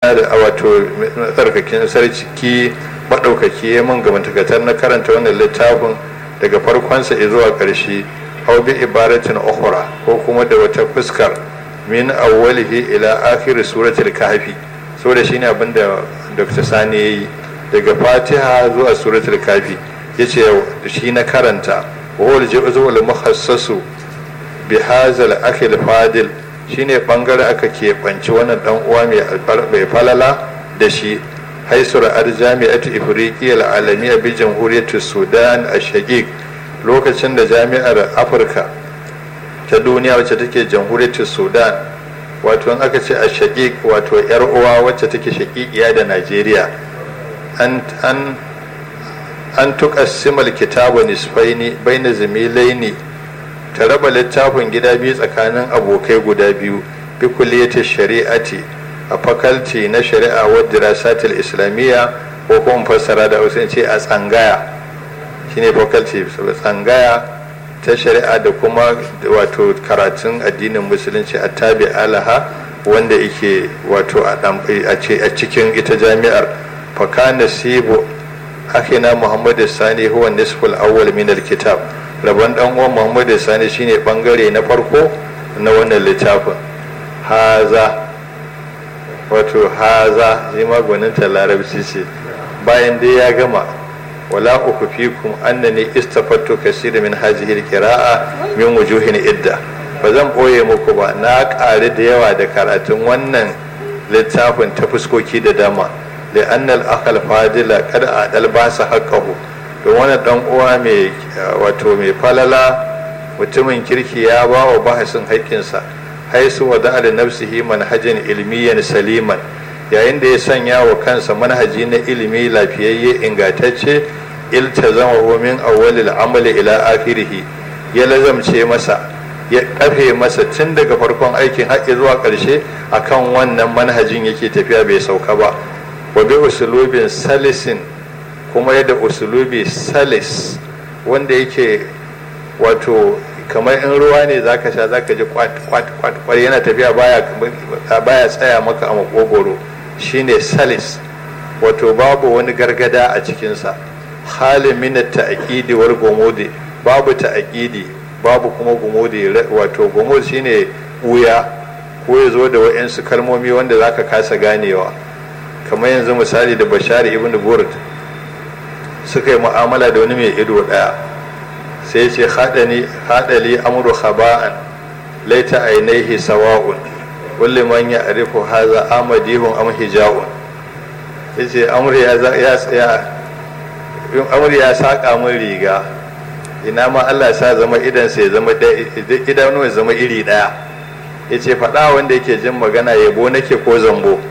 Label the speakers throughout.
Speaker 1: da wato tsarkakin sarki maɗaukaki ya mun gamantakatar na karanta wannan littafin daga farkonsa zuwa ƙarshe hau bi ibaratin ukhra ko kuma da wata fuskar min awwalihi ila akhir suratul kahfi saboda shine abin da Dr. Sani yayi daga Fatiha zuwa suratul kahfi yace shi na karanta wa huwa al-juz'ul mukhassasu bi hadzal akhil fadil shine bangare aka keɓanci wannan dan uwa mai falala da shi haisur jami'atu ifriqiya al'alamiya bi jamhuriyar sudan a shaqiq lokacin da jami'ar afirka ta duniya wacce take jamhuriyar sudan wato in aka ce a shaqiq wato yar uwa wacce take shaqiqiya da najeriya an an an tuqassimal kitabu nisfaini baina zamilaini ta raba littafin gida biyu tsakanin abokai guda biyu bi kulliyatin shari'ati a fakalti na shari'a wa dirasatil islamiyya ko kuma fassara da hausa ce a tsangaya shine fakalti tsangaya ta shari'a da kuma wato karatun addinin musulunci a tabi alaha wanda yake wato a cikin ita jami'ar fakana sibo akina muhammadu sani huwa nisful awwal min alkitab rabon dan uwan muhammadu sani shine bangare na farko na wannan littafin haza wato haza shi magwaninta larabci ce bayan dai ya gama wala uku fikum annani istafattu kasira min hazihi alqira'a min wujuhin idda ba zan boye muku ba na ƙari da yawa da karatun wannan littafin ta fuskoki da dama da annal akal fadila kada a dalbasa haqqahu don wani dan uwa mai wato mai falala mutumin kirki ya ba wa bahasin haƙƙinsa haisu wa da nafsihi manhajin ilmiyan saliman yayin da ya sanya wa kansa manhaji na ilimi lafiyayye ingantacce iltazama min awwalil amali ila akhirih ya lazamce masa ya kafe masa tun daga farkon aikin haƙƙi zuwa ƙarshe akan wannan manhajin yake tafiya bai sauka ba wa bi usulubin salisin kuma yadda usulubi salis wanda yake wato kamar in ruwa ne zaka sha zaka ji kwat kwat kwat kwat yana tafiya baya baya tsaya maka a makogoro shine salis wato babu wani gargada a cikinsa halin min ta'aqidi wal gumudi babu ta'aqidi babu kuma gumudi wato gumudi shine wuya ko ya zo da wa'yansu kalmomi wanda zaka kasa ganewa kamar yanzu misali da bashari ibn burd suka yi mu'amala da wani mai ido daya sai ce haɗali amuru khaba'an laita ainihi sawa'un kulli man ya arifu haza amadihun am hija'un yace amur ya ya amur ya saka min riga ina ma Allah sa zama idan sai zama idanu ya zama iri daya yace faɗa wanda yake jin magana yabo nake ko zambo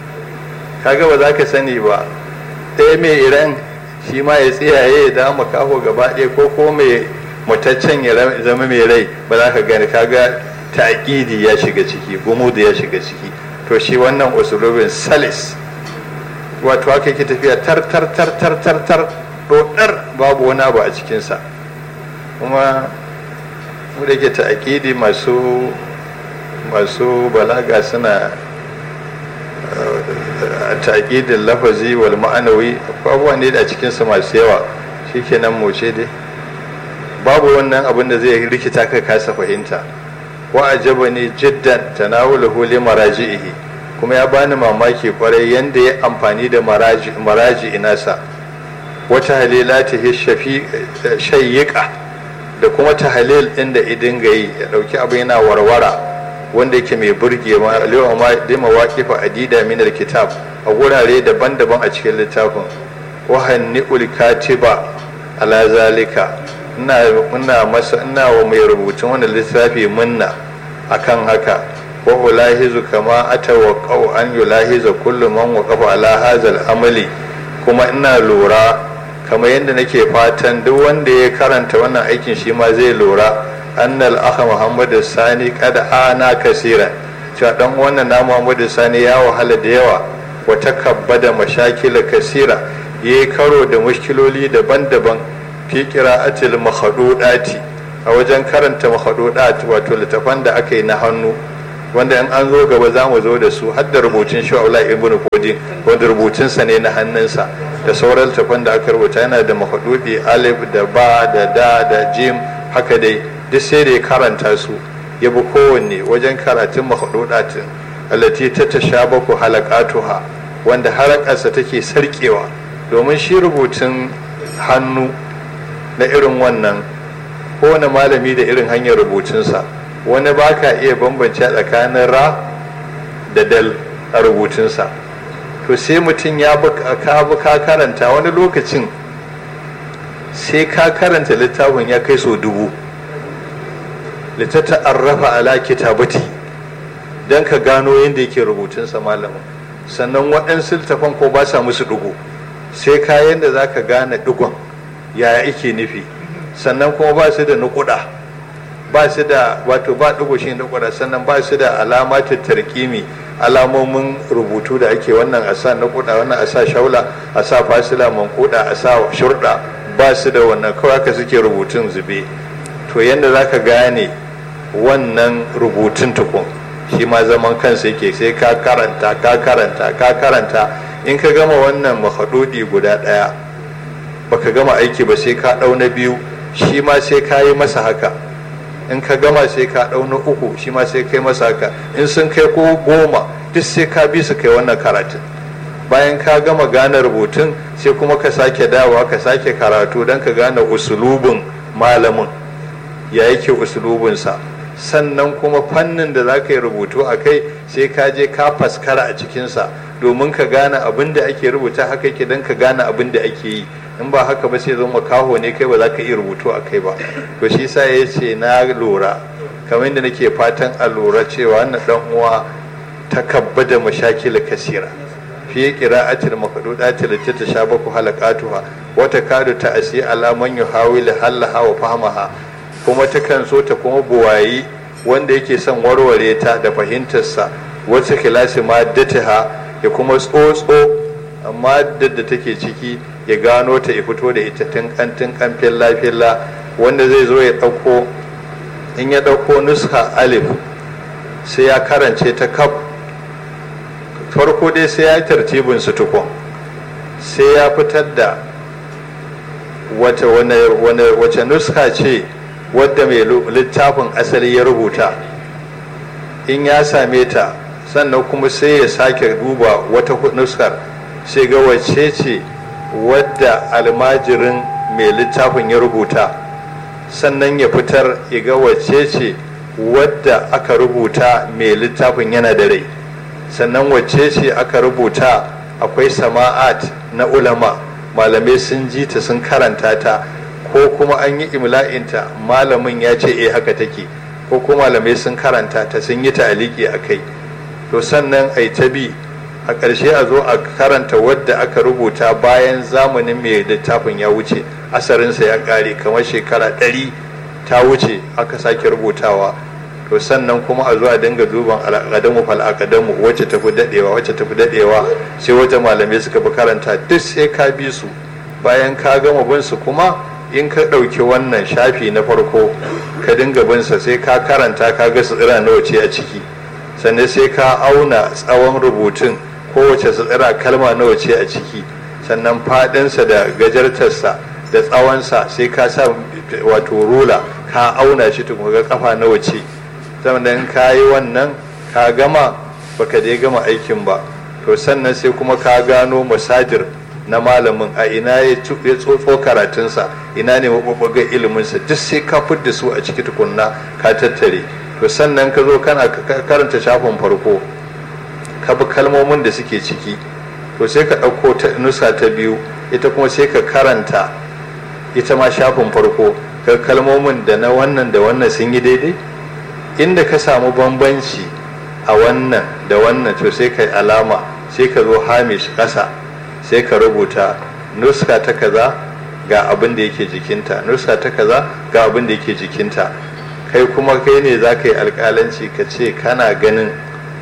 Speaker 1: kaga ba za ka sani ba ɗaya mai iran shi ma ya tsiyaye ya dama kaho gaba ɗaya ko ko mai mutaccen ya zama mai rai ba za ka gani kaga ta'aqidi ya shiga ciki gumudu ya shiga ciki to shi wannan usulubin salis wato haka yake tafiya tar tar tar tar tar tar dodar babu wani abu a cikinsa kuma mu da ke ta'aqidi masu masu balaga suna taƙidin lafazi wal ma'anawi abubuwan ne a cikinsu masu yawa shikenan moce dai babu wannan abin da zai rikita ka kasa fahimta wa ajaba ne jiddan tanawulahu li maraji'ihi kuma ya bani mamaki kwarai yanda ya amfani da maraji maraji inasa wata halilatihi shafi shayyika da kuma tahalil din da idin gayi ya dauki abu yana warwara wanda yake mai burge ma lewa ma da mawaqifa adida min alkitab a gurare daban-daban a cikin littafin wa hanni'ul katiba ala zalika ina ina masa ina wa mai rubutun wannan littafi munna akan haka wa ulahizu kama atawaqqau an yulahiza kullu man waqafa ala hazal amali kuma ina lura kamar yadda nake fatan duk wanda ya karanta wannan aikin shi ma zai lura annal akha muhammadu sani kada ana kasira cewa dan wannan na muhammadu sani ya wahala da yawa wa takabbada mashakila kasira yayi karo da mushkiloli daban-daban fi qira'atil makhadudati a wajen karanta makhadudat wato littafan da aka yi na hannu wanda in an zo gaba za mu zo da su har da rubutun shawala ibn kodin wanda rubutunsa ne na hannunsa da sauran tafan da aka rubuta yana da mahadudi alif da ba da da da jim haka dai duk sai da ya karanta su ya bi kowanne wajen karatun mahadudatin allati ta tashabaku halaqatuha wanda halakarsa take sarkewa domin shi rubutun hannu na irin wannan kowane malami da irin hanyar rubutunsa wani ba ka iya bambance tsakanin ra da dal a rubutunsa to sai mutum ya ka ka karanta wani lokacin sai ka karanta littafin ya kai so dubu littatta arrafa ala kitabati don ka gano yadda yake rubutunsa malamin sannan waɗansu littafan ko ba sa musu ɗigo sai kayan da za ka gane ɗigon yaya ike nufi sannan kuma ba su da nukuda ba su da wato ba ɗigo shi nukuda sannan ba su da alamatin tarkimi alamomin rubutu da ake wannan a sa nukuda wannan a sa shaula a sa fasila mankuda a sa shurda ba su da wannan kawai haka suke rubutun zube to yadda za ka gane wannan rubutun tukun shi ma zaman kansa yake sai ka karanta ka karanta ka karanta in ka gama wannan mahadudi guda ɗaya baka gama aiki ba sai ka ɗau na biyu shi ma sai ka yi masa haka in ka gama sai ka ɗau na uku shi ma sai kai masa haka in sun kai ko goma duk sai ka bi su kai wannan karatun bayan ka gama gane rubutun sai kuma ka sake dawowa ka sake karatu don ka gane usulubin malamin ya yake usulubinsa sannan kuma fannin da za ka yi rubutu a kai sai ka je ka faskara a cikinsa domin ka gane abin da ake rubuta haka yake don ka gane abin da ake yi in ba haka ba sai zama kaho ne kai ba za ka iya rubutu a kai ba to shi sa ya ce na lura kamar yadda nake fatan a lura cewa wannan dan uwa ta kabba da mashakil kasira fi qira'atil maqdudatil lati tashabaku halaqatuha wa takadu ta'si ala man yuhawil halaha wa fahmaha kuma takan so ta kuma buwayi wanda yake son warware ta da fahimtarsa wacce kilasi ma dataha ya kuma tsotso amma da take ciki ya gano ta ya fito da ita tun kantin kamfin lafiyalla wanda zai zo ya ɗauko in ya ɗauko nuska alif sai ya karance ta kaf farko dai sai ya yi tartibin su tukun sai ya fitar da wace nuska ce wadda mai littafin asali ya rubuta in ya same ta sannan kuma sai ya sake duba wata nuskar sai ga wacce ce wadda almajirin mai littafin ya rubuta sannan ya fitar ya ga wacce ce wadda aka rubuta mai littafin yana da rai sannan wacce ce aka rubuta akwai sama'at na ulama malamai sun ji ta sun karanta ta ko kuma an yi imla'inta malamin ya ce eh haka take ko kuma malamai sun karanta ta sun yi ta'aliki a kai to sannan ai ta bi a ƙarshe a zo a karanta wadda aka rubuta bayan zamanin mai littafin ya wuce asarinsa ya ƙare kamar shekara ɗari ta wuce aka sake rubutawa to sannan kuma a zo a dinga duban al'adamu fal akadamu wacce tafi dadewa wacce tafi dadewa sai wata malamai suka fi karanta duk sai ka bi su bayan ka gama bin su kuma in ka ɗauki wannan shafi na farko ka dinga bin sa sai ka karanta ka ga tsira nawa ce a ciki sannan sai ka auna tsawon rubutun kowace tsira kalma nawa ce a ciki sannan faɗinsa da gajartarsa da tsawonsa sai ka sa wato rula ka auna shi tukun ga kafa nawa ce sannan ka yi wannan ka gama baka dai gama aikin ba to sannan sai kuma ka gano masajir na malamin a ina ya tsotso karatunsa ina ne mabubbugan iliminsa duk sai ka fidda su a ciki tukunna ka tattare to sannan ka zo kana karanta shafin farko ka bi kalmomin da suke ciki to sai ka ɗauko ta nusa ta biyu ita kuma sai ka karanta ita ma shafin farko ka kalmomin da na wannan da wannan sun yi daidai inda ka samu bambanci a wannan da wannan to sai ka alama sai ka zo hamish ƙasa sai ka rubuta nuska ta kaza ga abin da yake jikinta nuska ta kaza ga abin da yake jikinta kai kuma kai ne za ka yi alƙalanci ka ce kana ganin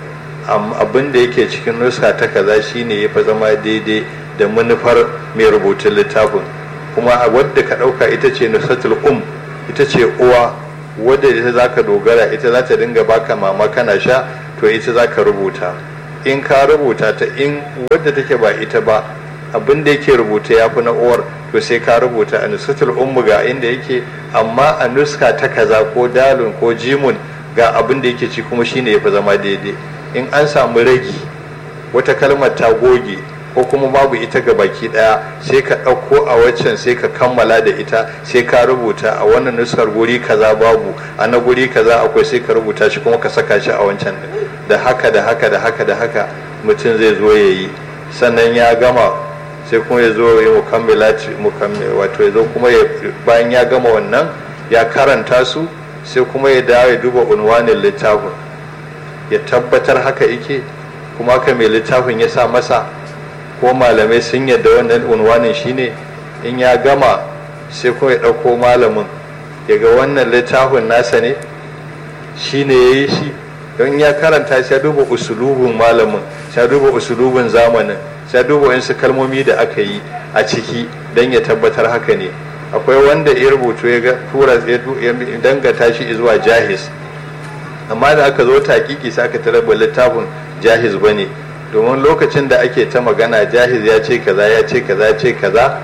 Speaker 1: abin da yake cikin nuska ta kaza shine ya fi zama daidai da manufar mai rubutun littafin kuma wadda ka ɗauka ita ce nusatul um ita ce uwa wadda ita za ka dogara ita za ta dinga baka mama kana sha to ita za ka rubuta in ka rubuta ta in wadda take ba ita ba abin da yake rubuta ya fi na uwar to sai ka rubuta a nusatul ummu ga inda yake amma a nuska ta kaza ko dalun ko jimun ga abin da yake ci kuma shine ya fi zama daidai in an samu ragi wata kalmar ta goge ko kuma babu ita ga baki daya sai ka ɗauko a waccan sai ka kammala da ita sai ka rubuta a wannan nuskar guri kaza babu a na guri kaza akwai sai ka rubuta shi kuma ka saka shi a wancan da haka da haka da haka da haka mutum zai zo ya yi sannan ya gama sai kuma ya zo ya mukammila wato ya zo kuma bayan ya gama wannan ya karanta su sai kuma ya dawo ya duba unwanin littafin ya tabbatar haka yake kuma haka mai littafin ya sa masa ko malamai sun yadda wannan unwanin shine in ya gama sai kuma ya ɗauko malamin ya ga wannan littafin nasa ne shine ya yi shi don ya karanta sai duba usulubin malamin sai duba usulubin zamanin sai duba wasu kalmomi da aka yi a ciki don ya tabbatar haka ne akwai wanda ya rubutu ya ga tura ya dangata shi zuwa jahiz amma da aka zo takiki sai aka tarar littafin jahiz ba ne domin lokacin da ake ta magana jahiz ya ce kaza ya ce kaza ya ce kaza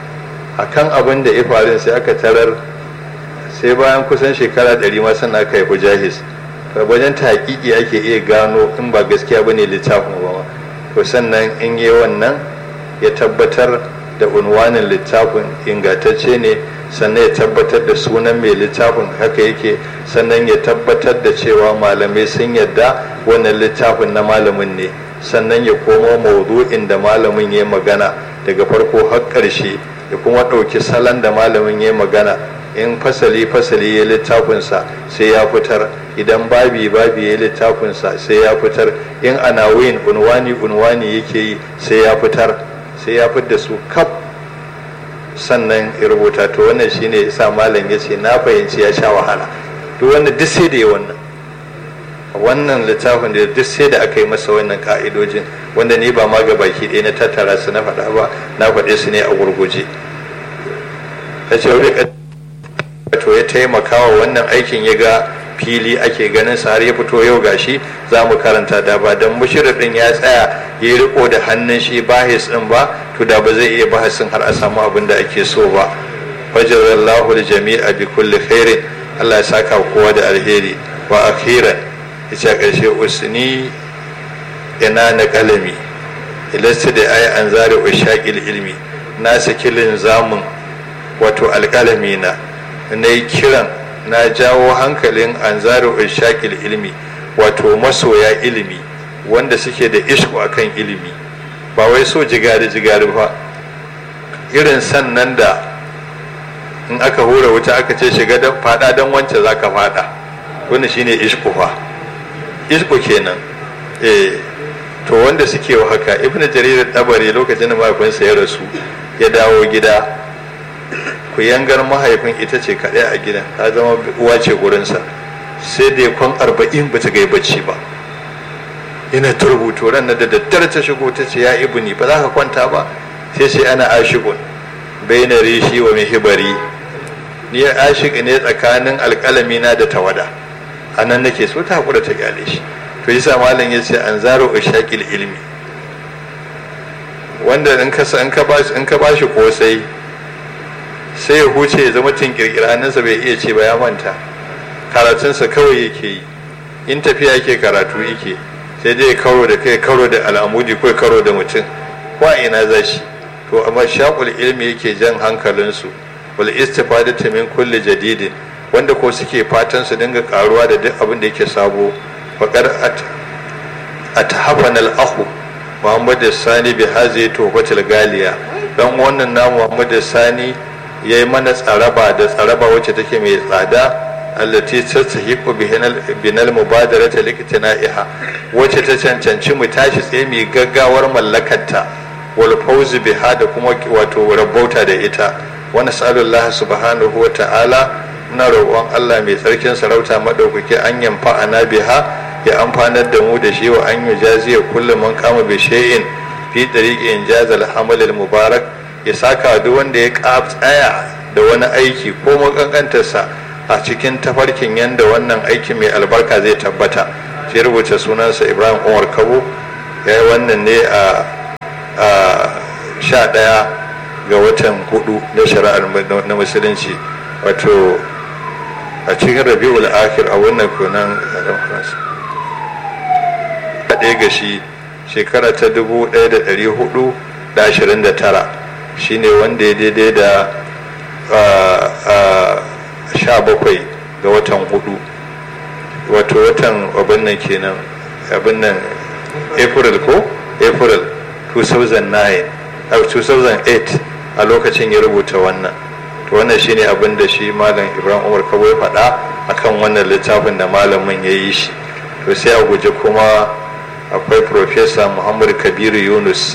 Speaker 1: akan abin da ya faru sai aka tarar sai bayan kusan shekara ɗari ma sannan aka haifi jahiz wajen takiki ake iya gano in ba gaskiya bane littafin ba to sannan in yi wannan ya tabbatar da unwanin littafin ingantacce ne sannan ya tabbatar da sunan mai littafin haka yake sannan ya tabbatar da cewa malamai sun yadda wannan littafin na malamin ne sannan ya komo maudu'in da malamin ya magana daga farko har ƙarshe ya kuma ɗauki salon da malamin ya magana in fasali fasali ya littafinsa sai ya fitar idan babi babi ya littafinsa sai ya fitar in anawin unwani unwani yake yi sai ya fitar sai ya fitar da su kaf sannan ya rubuta to wannan shine yasa malam ya ce na fahimci ya sha wahala to wannan duk sai da ya wannan wannan littafin da duk sai da aka yi masa wannan ka'idojin wanda ni ba ma ga baki ɗaya na tattara su na faɗa ba na faɗe su ne a gurguje ta ce to ya taimaka wa wannan aikin ya ga fili ake ganin sa har ya fito yau gashi za mu karanta da ba don mushirin ya tsaya ya riko da hannun shi bahis din ba to da ba zai iya bahasin har a samu abin da ake so ba fajarallahu da jami'a bi kulli khairin Allah ya saka kowa da alheri wa akhiran yace karshe usni ina na kalami ilasta da ayi an zare ushaqil ilmi na saki linzamin wato alkalami na na yi kiran na jawo hankalin an zare ushaqil ilmi wato masoya ilimi wanda suke da ishku akan ilimi ba wai so jigari jigari ba irin sannan da in aka hura wuta aka ce shiga don fada don wance za ka fada wanda shine ishku fa ishku kenan eh to wanda suke wa haka ibn jarir dabari lokacin da mahaifinsa ya rasu ya dawo gida ku yangar mahaifin ita ce kaɗai a gidan ta zama uwa ce gurinsa sai da ya kwan arba'in ba ta gai bacci ba yana ta rubutu ran da daddare ta shigo ta ce ya ibni ba za ka kwanta ba sai sai ana ashigun bai na rishi wa mihibari ni ya ashik ne tsakanin alƙalami na da tawada a nan nake so ta haƙura ta gyale shi to yasa malam ya ce an zaro ushaqil ilmi wanda in ka in ka bashi in ka bashi kosai sai ya huce ya zama tinkirkira hannunsa bai iya ce ba ya manta karatunsa kawai yake yi in tafiya yake karatu yake sai dai karo da kai karo da al'amudi ko karo da mutum ko a ina za shi to amma shaqul ilmi yake jan hankalinsu wal istifadatu min kulli jadidin wanda ko suke fatan su dinga karuwa da duk abin da yake sabo faqad atahafana al-akhu Muhammad Sani bi hazi tuhfatul galiya dan wannan na Muhammad Sani yayi mana tsaraba da tsaraba wacce take mai tsada allati tastahiqu binal mubadarata liqtina'iha wacce ta cancanci mu tashi tsaye mai gaggawar mallakarta wal fawz biha da kuma wato rabauta da ita wa nas'alullah subhanahu wa ta'ala muna roƙon Allah mai tsarkin sarauta madaukaki an yamfa ana biha ya amfanar da mu da shi wa an yujaziya kullu man kama bi shay'in fi tariqi injaz al hamal al mubarak ya saka duk wanda ya tsaya da wani aiki ko makankantarsa a cikin tafarkin yadda wannan aikin mai albarka zai tabbata sai rubuta sunansa ibrahim umar kabo ya yi wannan ne a sha ɗaya ga watan hudu na shari'ar na musulunci wato a cikin rabi'ul akhir a wannan kunan a ɗaya ga shi shekara ta dubu ɗaya da ɗari hudu da ashirin da tara shine wanda ya daidai da sha bakwai ga watan hudu wato watan abin nan kenan abin nan april ko april 2009 2008 a lokacin ya rubuta wannan to wannan shine abin da shi malam ibrahim umar kabo ya faɗa akan wannan littafin da malamin ya yi shi to sai a guje kuma akwai profesa muhammad kabiru yunus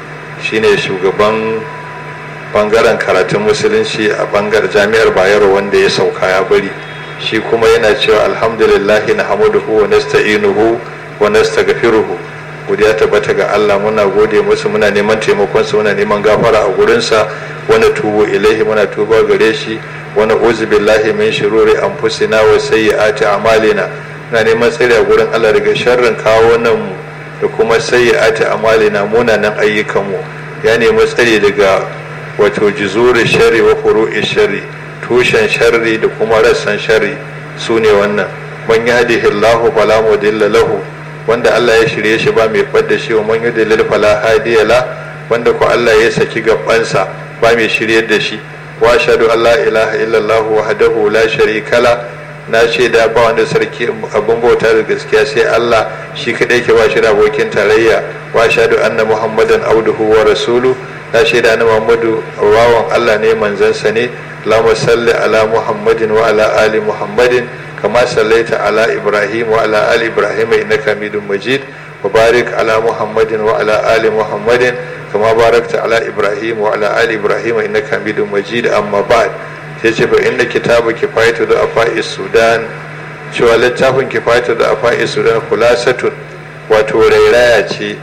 Speaker 1: shine shugaban bangaren karatun musulunci a bangar jami'ar bayero wanda ya sauka ya bari shi kuma yana cewa alhamdulillahi na hamuduhu wa nasta'inuhu wa nastaghfiruhu godiya tabbata ga Allah muna gode musu muna neman taimakon su muna neman gafara a gurin sa wani tubu ilaihi muna tuba gare shi wani uzu billahi min shururi anfusina wa sayyiati a'malina muna neman tsare a gurin Allah daga sharrin kawo nan mu da kuma sayyiati a'malina munanan ayyukan mu ya nemi tsare daga wato juzuri shari wa furu'i shari tushen sharri da kuma rassan sharri su ne wannan man yahdihi Allahu fala mudilla lahu wanda Allah ya shirye shi ba mai fadda shi wa man yudlil fala hadiya la wanda ko Allah ya saki gabansa ba mai shiryar da shi wa ashhadu an la ilaha illallah wahdahu la sharika la na shaida ba wanda sarki abin bauta da gaskiya sai Allah shi kadai ke ba shi da abokin tarayya wa ashhadu anna muhammadan abduhu wa rasulu na shaida na muhammadu wawan Allah ne manzansa ne اللهم صل على محمد وعلى آل محمد كما صليت على إبراهيم وعلى آل إبراهيم إنك حميد مجيد وبارك على محمد وعلى آل محمد كما باركت على إبراهيم وعلى آل إبراهيم إنك حميد مجيد أما بعد yace fa inda kitabu kifayatu da afa'i sudan cewa littafin kifayatu da afa'i sudan kulasatun wato rairaya ce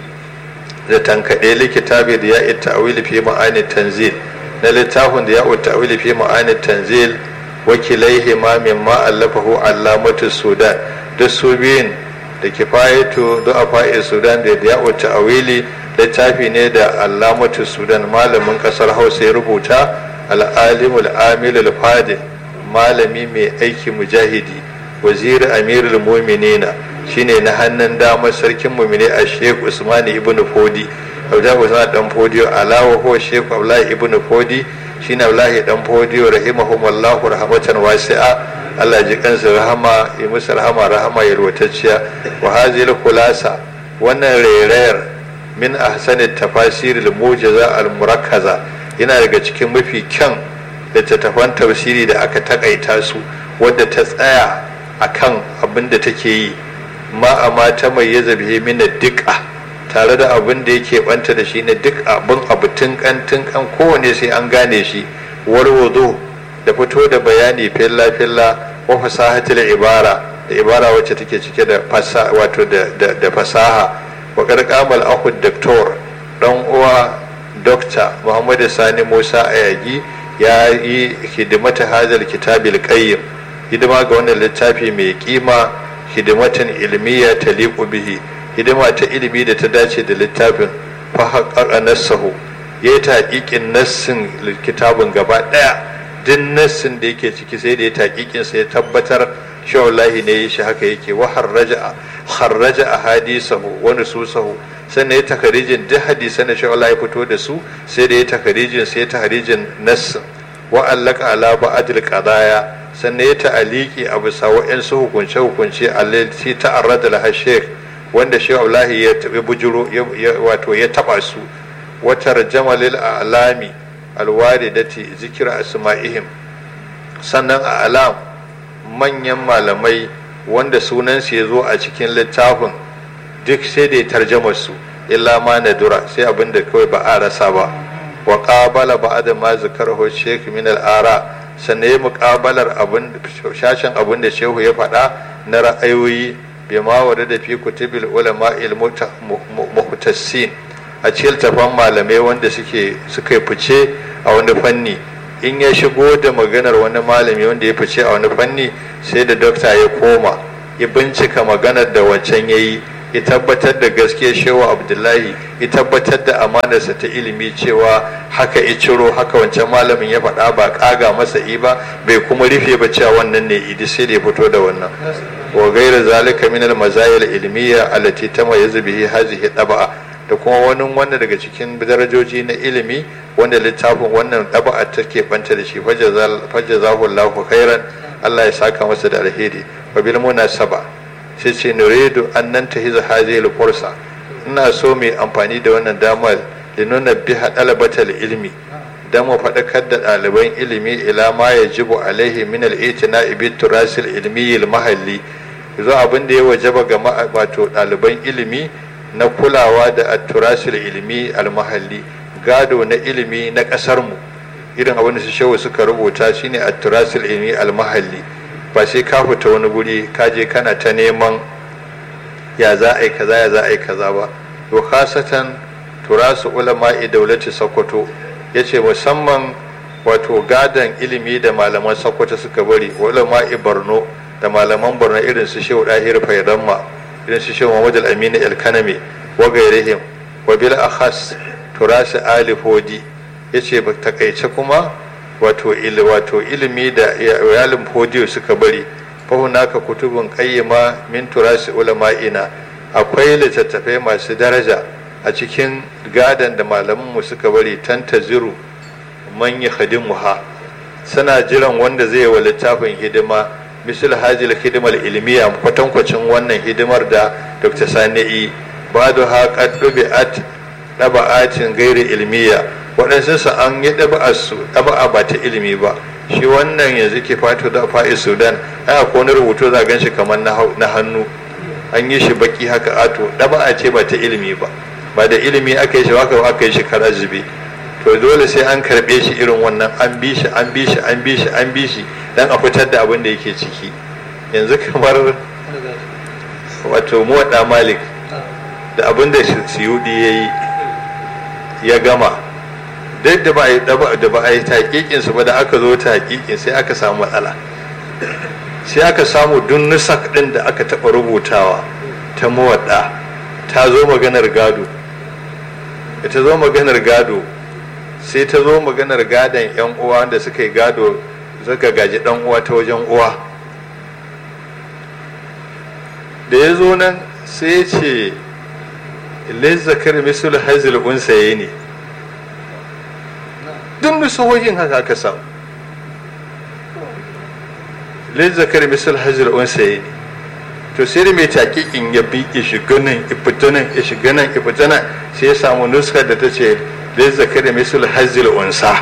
Speaker 1: da tankaɗe likitabi da ya ita awili fi ma'ani tanzil na littafin da ya ta'wili fi ma'anin tanzil wakilaihi ma min ma allafahu allamatu sudan duk su biyun da kifayatu du'afa'i sudan da ya ta'wili littafi ne da allamatu sudan malamin kasar hausa ya rubuta al'alimul amilul fadil malami mai aiki mujahidi waziri amirul muminina shine na hannun damar sarkin mumine a sheikh usmani ibn fodi abdullahi usman dan fodiyo alawa huwa sheikh abdullahi ibn fodi shine abdullahi dan fodiyo rahimahumullahu rahmatan wasi'a Allah ji kansa rahama yi musu rahama rahama yalwatacciya wa hazil khulasa wannan rairayar min ahsani tafasir al mujaza al murakkaza yana daga cikin mafi kyan littattafan tafsiri da aka takaita su wadda ta tsaya akan abin da take yi ma amma ta mai yazabi min dika tare da abin da yake banta da shi ne duk abin abu tunkan tunkan kowane sai an gane shi warwado da fito da bayani filla filla wa fasahatul ibara da ibara wacce take cike da fasaha wato da fasaha wa karkamal ahu doktor dan uwa dokta muhammad sani musa ayagi ya yi hidimata hadal kitabil qayyim hidima ga wannan littafi mai kima hidimatan ilmiya taliqu bihi hidima ta ilimi da ta dace da littafin fa haqqaqa nassahu ya ta haƙiƙin nassin kitabun gaba ɗaya duk nassin da yake ciki sai da ya taƙiƙin sa ya tabbatar cewa wallahi ne shi haka yake wa harraja harraja ahadisahu wa nususahu sannan ya takarijin duk hadisan da cewa ya fito da su sai da ya takarijin sai ya takarijin nassin wa allaka ala ba'dil qadaya sannan ya ta'aliki a bisa wa'ansu hukunce hukunce allati ta'arrada laha sheikh wanda shehu abdullahi ya tabi bujuro wato ya taba su watar jamalil alami alwaridati zikira asma'ihim sannan a alam manyan malamai wanda sunansu ya zo a cikin littafin duk sai da ya tarjama su illa ma nadura sai abin da kawai ba a rasa ba wa qabala ba'da ma zakarahu shaykh min al-ara sannan ya muƙabalar abin shashin abin da shehu ya faɗa na ra'ayoyi bima wada da fi kutubil ulama muhtassin a cikin tafan malamai wanda suke suka fice a wani fanni in ya shigo da maganar wani malami wanda ya fice a wani fanni sai da dokta ya koma ya bincika maganar da wancan ya yi ya tabbatar da gaske shewa abdullahi ya tabbatar da amanarsa ta ilimi cewa haka ya ciro haka wancan malamin ya faɗa ba ƙaga masa i ba bai kuma rufe ba cewa wannan ne idi sai da ya fito da wannan wa gaira zalika min al mazayil ilmiya allati tamayyazu bihi hadhihi daba'a da kuma wani wanda daga cikin darajoji na ilimi wanda littafin wannan daba'a take banta da shi fajazahu Allahu khairan Allah ya saka masa da alheri wa bil munasaba sai ce nuridu an nan ta hiza hazil fursa ina so mai amfani da wannan damar da nuna biha dalabatal ilmi dan mu faɗakar da ɗaliban ilimi ila ma ya jibu alaihi min al-itina bi turasil ilmi al-mahalli zo abin da ya wajaba ga wato ɗaliban ilimi na kulawa da turasil ilmi al-mahalli gado na ilimi na ƙasar mu irin abin da su shehu suka rubuta shine at-turasil ilmi al-mahalli ba sai ka fita wani guri ka je kana ta neman ya za a yi kaza ya za a yi kaza ba to khasatan turasu ulama'i daulati sokoto ya ce musamman wato gadon ilimi da malaman sokoto suka bari ulama'i borno da malaman borno irin su shehu dahir fairamma irin su shehu muhammad al-amini al-kanami wa gairihim wa bil akhas turasu ali hodi ya ce takaice kuma wato wato ilimi da iyalin fodiyo suka bari fahunaka kutubun qayyima min turasi ulama'ina akwai littattafai masu daraja a cikin gadan da malamanmu suka bari tantaziru man ha suna jiran wanda zai wa littafin hidima misal hajil hidimar ilmiya kwatankwacin wannan hidimar da dr sani'i badu ha qad dubi'at daba'atin gairi ilmiya waɗansu su an yi ɗaba'arsu ɗaba'a ba ta ilimi ba shi wannan yanzu ke fato da fa'i sudan ai akwai wani rubutu za gan shi kamar na hannu an yi shi baki haka ato ɗaba'a ce ba ta ilimi ba ba da ilimi aka yi shi haka aka yi shi kara zube to dole sai an karɓe shi irin wannan an bi shi an bi shi an bi shi an bi shi dan a fitar da abin da yake ciki yanzu kamar wato muwaɗa malik da abin da siyudi ya yi ya gama duk da ba da ba a yi taƙiƙin su ba da aka zo taƙiƙin sai aka samu matsala sai aka samu dun nusak ɗin da aka taɓa rubutawa ta mawaɗa ta zo maganar gado da ta zo maganar gado sai ta zo maganar gadon yan uwa da suka yi gado suka gaji ɗan uwa ta wajen uwa da ya zo nan sai ya ce lizzakar misul hazil unsaye ne duk nusuhohin haka aka samu lizzakar misul hazil unsaye ne to sai da mai taƙiƙin ya bi ya shiga nan ya fita nan ya shiga nan ya fita nan sai ya samu nuskar da ta ce lizzakar misul hazil unsa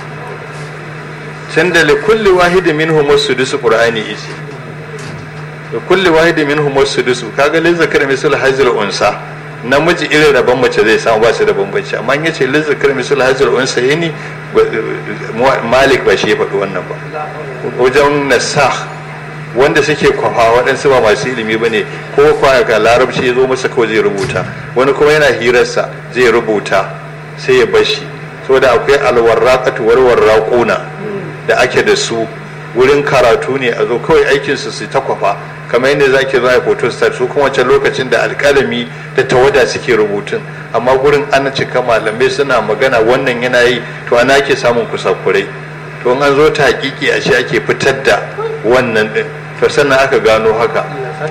Speaker 1: can da likulli wahidi minhum wasudusu qur'ani isi da kulli wahidi minhum wasudusu kaga lizzakar misul hazil unsa namiji irin rabon mace zai samu ba su da bambanci amma in yace lizzakar misul hazil unsa yini malik ba shi ya faɗi wannan ba wajen nasah wanda suke kwafa waɗansu ba masu ilimi ba ne ko kwa ga larabci ya zo masa kawai zai rubuta wani kuma yana hirarsa zai rubuta sai ya bashi saboda akwai alwarraqatu warwarraquna da ake da su wurin karatu ne a zo kawai aikinsu su ta kwafa kamar yadda za ki zo a photostat su kuma wancan lokacin da alƙalami da tawada suke rubutun amma gurin ana cika malamai suna magana wannan yana yi to ana ake samun kusakurai to an zo ta hakiki a shi ake fitar da wannan din to sannan aka gano haka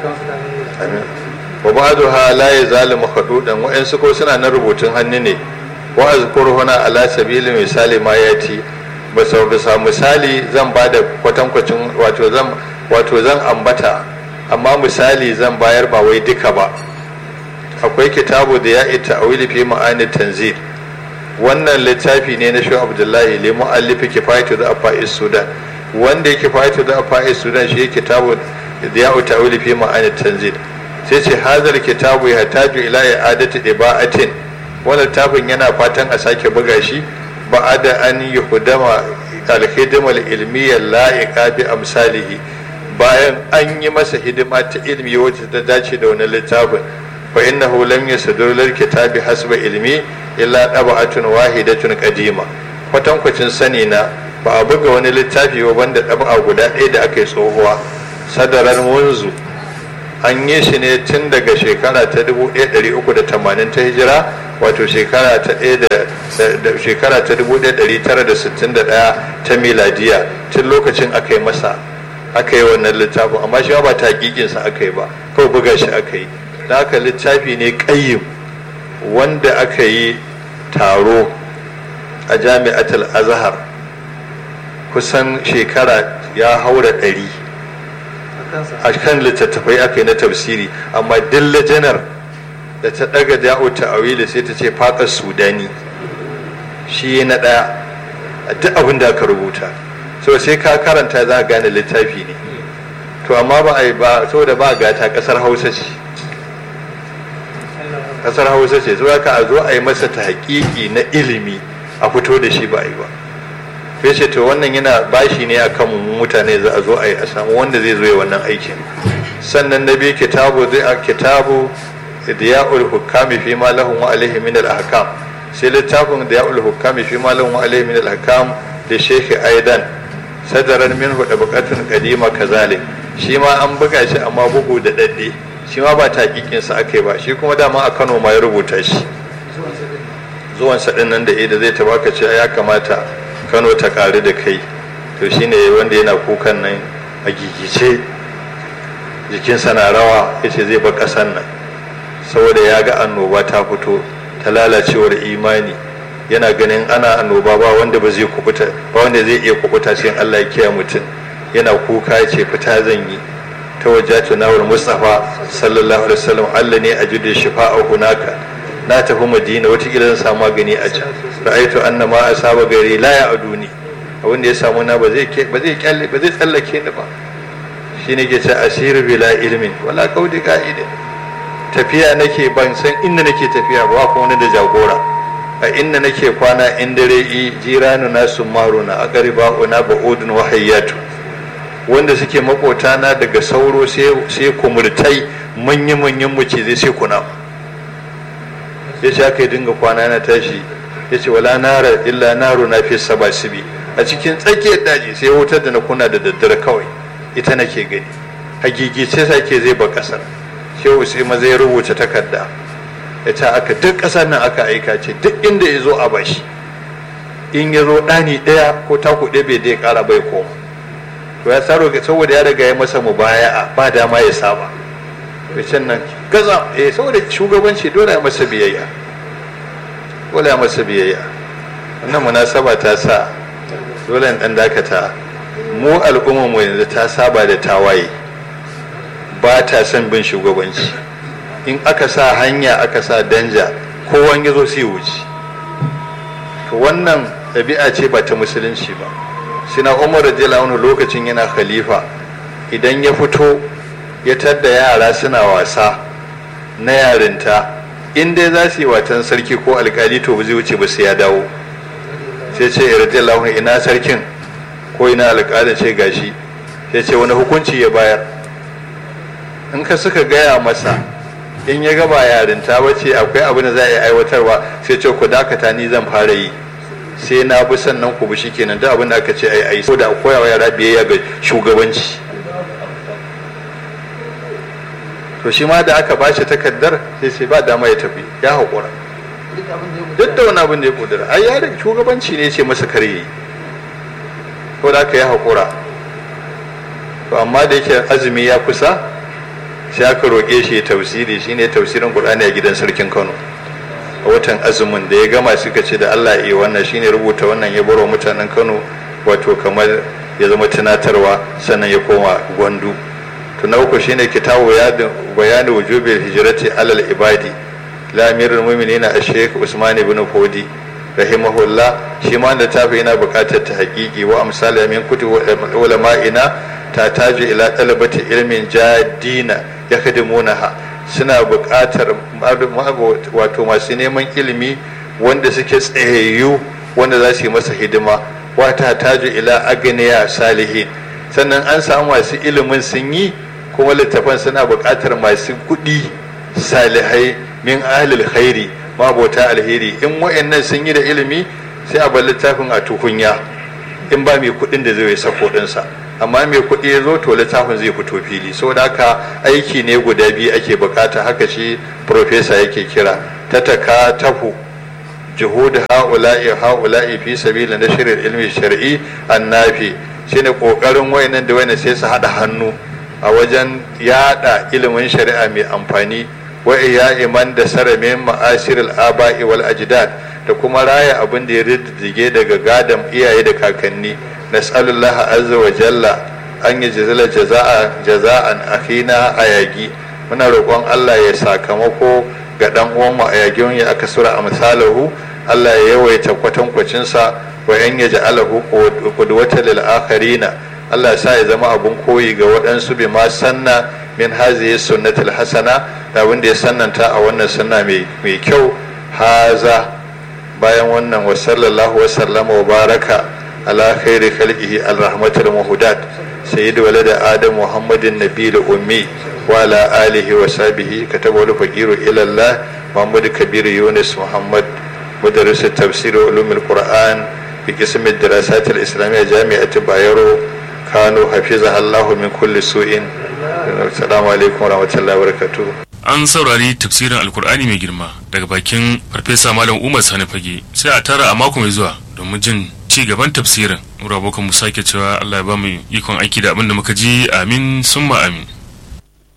Speaker 1: wa ba'du ha la yazalu makhdudan wa'ansu ko suna na rubutun hannu ne wa azkuru huna ala sabili misali ma yati bisa bisa misali zan ba da kwatankwacin wato zan wato zan ambata amma misali zan bayar ba wai duka ba akwai kitabu da ya ita a fi ma'ani tanzil wannan littafi ne na shu'ab abdullahi li mu'allifi kifayatu da afa'is sudan wanda yake kifayatu da afa'is sudan shi kitabu da ya ita a fi ma'ani tanzil sai ce hazar kitabu ya taju ila i'adati ibaatin wannan littafin yana fatan a sake buga shi بعد أن يخدم الخدمة العلمية اللائقة بأمثاله bayan an yi masa hidima ta ilmi wacce ta dace da wani littafin fa innahu lam yasdur lil kitabi hasba ilmi illa dab'atun wahidatun qadima kwatankwacin sani na ba a buga wani littafi ba banda ɗaba guda ɗaya da aka yi tsohuwa sadarar munzu an yi shi ne tun daga shekara ta 1380 ta hijira wato shekara ta da shekara ta 1961 ta miladiya tun lokacin aka yi masa aka yi wannan littafin amma shi ba taƙiƙinsa aka yi ba kawai buga shi aka yi da haka littafi ne ƙayyim wanda aka yi taro a jami'atul azhar kusan shekara ya haura ɗari a kan littattafai aka yi na tafsiri amma dilla janar da ta ɗaga da'o ta'awili sai ta ce faƙar sudani shi na ɗaya a duk abin da aka rubuta so sai ka karanta za a gane littafi ne to amma ba a yi ba saboda ba gata ƙasar hausa ce ƙasar hausa ce zuwa ka a zo a yi masa ta haƙiƙi na ilimi a fito da shi ba a yi ba sai ce to wannan yana bashi ne a kan mutane za a zo a yi a samu wanda zai zo ya wannan aikin sannan na biyu kitabu zai a kitabu diya'ul hukami fi ma lahum wa alaihi min al-ahkam sai littafin diya'ul hukami fi ma lahum wa alaihi min al-ahkam da shekhi aidan sadaran minhu da bukatun kadima kazalik shi ma an buga shi amma bugu da dadde shi ma ba taƙiƙin sa akai ba shi kuma dama a Kano ma ya rubuta shi zuwan sa nan da da zai tabaka ce ya kamata Kano ta ƙari da kai to shine wanda yana kukan nan a gigice jikinsa na rawa yace zai bar ƙasar nan saboda ya ga annoba ta fito ta lalacewar imani yana ganin ana annoba ba wanda ba zai kubuta ba wanda zai iya kubuta sai Allah ya kiyaye mutum yana kuka ya ce fita zan yi ta wajatu nawar mustafa sallallahu alaihi wasallam Allah ne ajudu shifa'a hunaka na tafi madina wata zan samu magani a can ra'aitu anna ma asaba gari la ya aduni abin da ya samu na ba zai ba zai kyalle ba zai tsallake ni ba shine ke ce asiru bila ilmin wala qaudi qa'idin tafiya nake ban san inda nake tafiya ba kuma wani da jagora a inda nake kwana in dare i jiranu na sumaruna a gariba una ba'udun wahayyatu wanda suke makota na daga sauro sai kumurtai manya-manyan zai sai kuna ya ce aka yi dinga kwana na tashi ya ce wala nara illa naro na fi saba sibi a cikin tsakiyar daji sai wutar da na kuna da daddare kawai ita nake gani hagigice sake zai ba kasar shehu sai maza ya rubuta takarda ya ce aka duk ƙasar nan aka aika ce duk inda ya zo a bashi in ya zo ɗani ɗaya ko taku ɗaya bai dai ƙara bai koma to ya tsaro saboda ya riga ya masa mubaya'a ba dama ya saba can nan gaza eh saboda shugabanci dole ya masa biyayya dole ya masa biyayya wannan munasaba ta sa dole ɗan dakata mu al'ummar mu yanzu ta saba da tawaye ba ta son bin shugabanci in aka sa hanya aka sa danja kowan ya zo sai wuce to wannan ɗabi'a ce ba ta musulunci ba sina umar radiyallahu anhu lokacin yana khalifa idan ya fito ya tadda yara suna wasa na yarinta in dai za su yi watan sarki ko alkali to ba zai wuce ba sai ya dawo sai ce radiyallahu anhu ina sarkin ko ina alkalin ce gashi sai ce wani hukunci ya bayar in ka suka gaya masa in ya gaba yarinta wace akwai abin da za a yi aiwatarwa sai ce ku dakata ni zan fara yi sai na bi sannan ku bi shi kenan duk abin da aka ce ai ai saboda koyawa yara biyayya ga shugabanci to shi ma da aka bashi takardar sai sai ba dama ya tafi ya haƙura duk da wani abin da ya ƙudura ai ya da shugabanci ne ce masa kare yi ko da aka ya haƙura to amma da yake azumi ya kusa sai aka roƙe shi ya tafsiri shine tafsirin Qur'ani a gidan sarkin Kano a watan azumin da ya gama suka ce da Allah ya wannan shine rubuta wannan ya baro mutanen Kano wato kamar ya zama tunatarwa sannan ya koma gwandu to na uku shine kitabu ya bayani wujubil hijrati alal ibadi la amirul mu'minin ash-shaykh Usman ibn Fodi rahimahullah shi ma da tafi yana buƙatar ta haƙiƙi wa amsal min kutub ulama'ina ta taji ila talabati ilmin jadina ya khadimunaha suna buƙatar wato masu neman ilimi wanda suke tsayayyu wanda za su yi masa hidima wata taju ila agniya salihin sannan an samu masu ilimin sun yi kuma littafan suna buƙatar masu kuɗi salihai min ahlil khairi mabota alheri in wa'annan sun yi da ilimi sai a bar littafin a tukunya in ba mai kuɗin da zai sako ɗinsa amma mai kuɗi ya zo to littafin zai fito fili saboda haka aiki ne guda biyu ake bukata haka shi profesa yake kira ta taka tafu juhud ha'ula'i ha'ula'i fi sabila na shirin ilmi shar'i annafi shine kokarin wayannan da wayannan sai su hada hannu a wajen yada ilimin shari'a mai amfani wa iya iman da saramin ma'asiril aba'i wal ajdad da kuma raya abin da ya riddige daga gadon iyaye da kakanni nas'alullaha azza wa jalla an yi jazala jaza'a jaza'an akhina ayagi muna roƙon Allah ya sakamako ga dan uwan mu ayagin ya aka sura a misalahu Allah ya yawaita kwatankwacin sa wa yan yaj'alahu qudwatan lil akharina Allah ya sa ya zama abun koyi ga waɗansu bi ma sanna min hazihi sunnatul hasana da wanda ya sannanta a wannan sunna mai kyau haza bayan wannan wa sallallahu wa sallama wa baraka ala khairi khalqihi al-rahmatul muhudat sayyid walad adam muhammadin nabiyil ummi wa ala alihi wa sahbihi kataba wal faqiru ila allah muhammad kabir yunus muhammad مدرس التفسير وعلوم القرآن في قسم الدراسات الإسلامية جامعة بايرو كانوا حفظها الله من كل سوء السلام عليكم ورحمة الله وبركاته
Speaker 2: an saurari tafsirin alkur'ani mai girma daga bakin farfesa malam umar sani fage sai a tara a mako mai zuwa domin jin ci gaban tafsirin mura abokan mu sake cewa allah ya ba mu ikon aiki da abin da muka ji amin summa amin